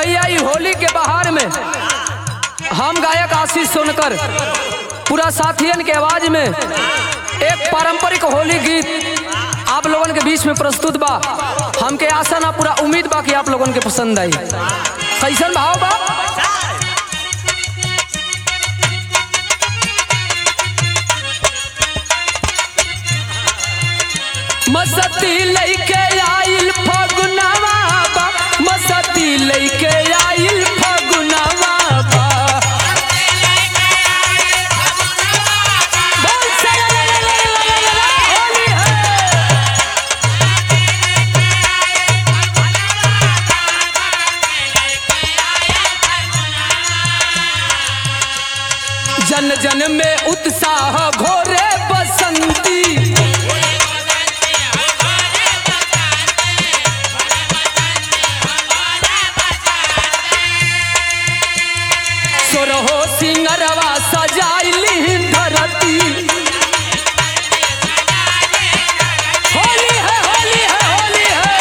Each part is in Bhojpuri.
भैया ई होली के बहार में हम गायक आशीष सोनकर पूरा साथियन के आवाज में एक पारंपरिक होली गीत आप लोगन के बीच में प्रस्तुत बा हमके आशा ना पूरा उम्मीद बा कि आप लोगन के पसंद आई कैसन भाव बा मसती लइके आइल फगुनवा बा मसती लइके आइल फगुनवा बा बोल सरलललललललला, होली है जन जन में उत्साह घोरे बसंती सोरहो सिंगरवा सजाइली धरती होली है होली है होली है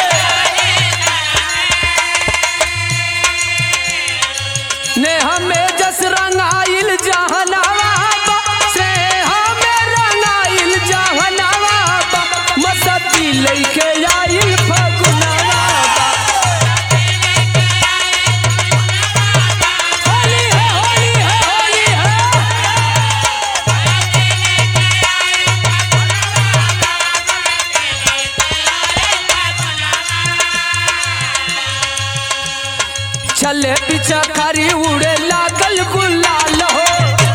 ने हमें जस रंगाइल जहनावा बा, से हमें रंगाइल जहनावा बा, मसती लइके आइल फगुनवा बा। होली है होली है होली है चले पीछा खरी उड़े लागल गुलाल हो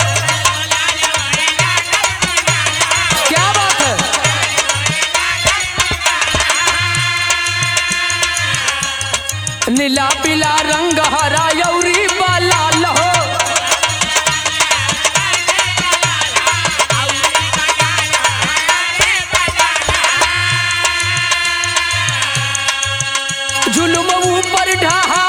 क्या बात है नीला पीला रंग हरा यौरी लाल हो जुलुम ऊपर ढहा